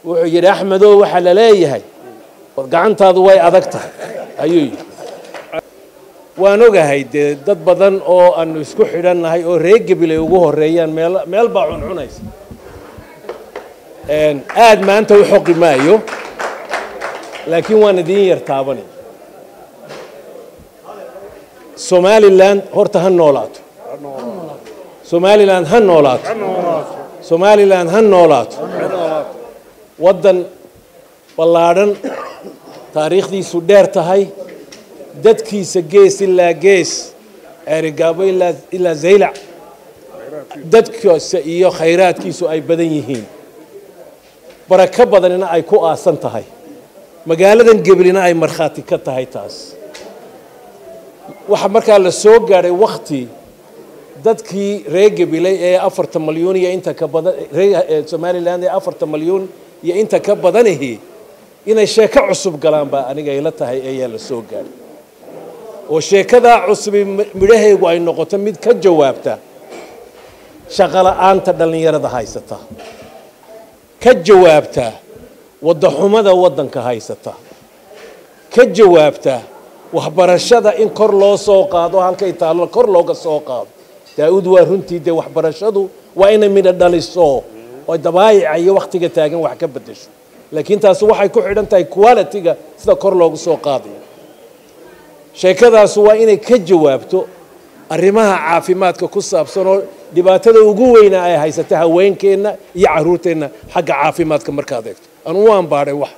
wuxuu yidhi axmedow waxaa la leeyahay war gacantaadu way adag tahay ayuu yidhi waan ogahay dee dad badan oo aanu isku xidhannahay oo reer gebilay ugu horeeyaan meel meel baa cuncunaysa aad maanta u xoqi maayo laakiin waan idiin yar taabanay somalilan horta ha noolaato somalilan ha noolaato somalilan ha noolaato waddan ballaadhan taariikhdiisu dheer tahay dadkiisa gees ilaa gees ceerigaabo ilaa zaylac dadkiisa iyo khayraadkiisu ay badan yihiin barako badanina ay ku aasan tahay magaaladan geblina ay markhaati ka tahay taas waxaa markaa la soo gaadhay wakti dadkii reer gebilay ee afartan malyuun iyo inta ka badan reer somalilan ee afartan malyuun iyo inta ka badanihi inay sheeko cusub galaan baa aniga ila tahay ayaa la soo gaadhay oo sheekadaa cusubi midhahaygu ay noqoto mid ka jawaabta shaqola'aanta dhallinyarada haysata ka jawaabta waddaxumada waddanka haysata ka jawaabta waxbarashada in kor loo soo qaado halkay taallo kor looga soo qaado daa-uud waa runtii dee waxbarashadu waa inay midho dhaliso oo dabaayica iyo wakhtiga taagan wax ka beddesho laakiin taasi waxay ku xidhan tahay quality-ga sida kor loogu soo qaadayo sheekadaasu waa inay ka jawaabto arrimaha caafimaadka ku saabsan oo dhibaatada ugu weyna ay haysata haweenkeenna iyo caruurteenna xagga caafimaadka markaad eegto anu waan baadhay wax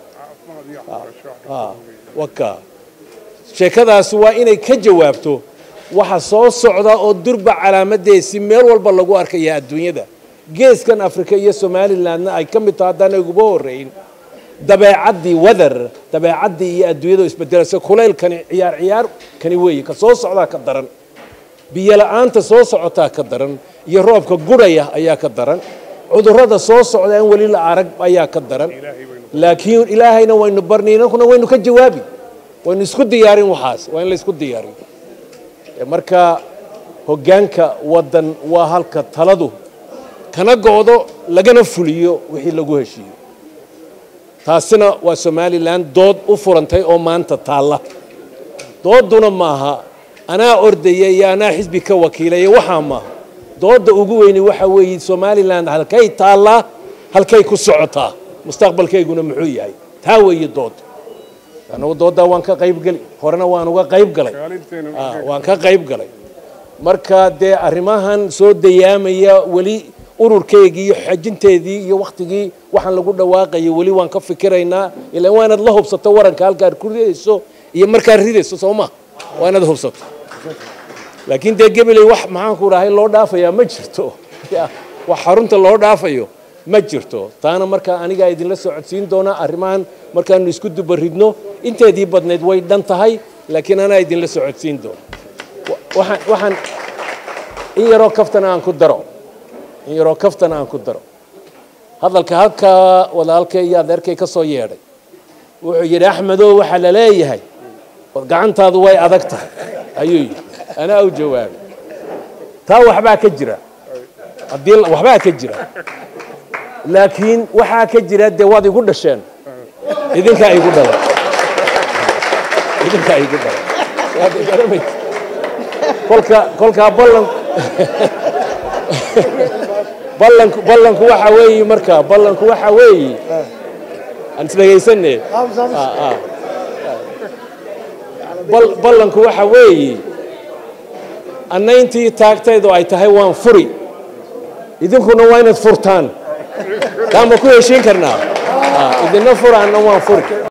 waka sheekadaasi waa inay ka jawaabto waxa soo socda oo durba calaamadeesi meel walba lagu arkaya adduunyada geeskan afrika iyo somalilandna ay ka mid taho haddaan uguba horeyn dabeecaddii weather dabeecaddii iyo adduunyada isbedelaysa kulaylkani ciyaar ciyaar kani weeye ka soo socdaa ka daran biyo la-aanta soo socotaa ka daran iyo roobka gurhaya ayaa ka daran cudurrada soo socda aan weli la arag ayaa ka daran laakiin ilaahayna waynu barnay inankuna waynu ka jawaabi waynu isku diyaarin waxaas waa in la isku diyaariyo marka hoggaanka waddan waa halka taladu kana go-do lagana fuliyo wixii lagu heshiiyo taasina waa somalilan dood u furantay oo maanta taalla dooduna maaha anaa ordaya iyo anaa xisbi ka wakiilaya waxaa maaha doodda ugu weyni waxa weeye somalilan halkay taallaa halkay ku socotaa mustaqbalkayguna muxuu yahay taa weeye dood anagu dooddaa waan ka qayb geli horena waan uga qayb galay waan ka qayb galay marka dee arrimahan soo dayaamaya weli ururkeygii iyo xajinteedii iyo wakhtigii waxaan lagu dhawaaqaya weli waan ka fikiraynaa ilaan waa inaad la hubsato waranka halkaad ku ridayso iyo markaad ridayso soo ma waa inaad hubsato laakiin dee gebeley wax maxaanku dhahay loo dhaafayaa ma jirto wax xarunta loo dhaafayo ma jirto taana markaa anigaa idinla soo codsiin doonaa arrimahan markaanu isku dubaridno inteedii badnayd way dhan tahay laakiin anaa idinla soo codsiin doona waxaan in yaroo kaftana aan ku daro in yaroo kaftana aan ku daro hadalka halkaa walaalkay iyo adeerkay ka soo yeedhay wuxuu yidhi axmedow waxaa la leeyahay war gacantaadu way adag tahay ayuu yidhi anaa u jawaabay taa waxbaa ka jira haddii waxbaa ka jira laakiin waxaa ka jira dee waad igu dhasheen idinkaa igu dhalay idinkaa igu dhalay waad garamaysa kolka kolkaa ballan ballanku ballanku waxa weeye marka ballanku waxa weeye aan isdhegaysane ballanku waxa weeye annayntii taagtaydu ay tahay waan furi idinkuna waa inaad furtaan taama ku heshiin karnaa idina furaanna waan furi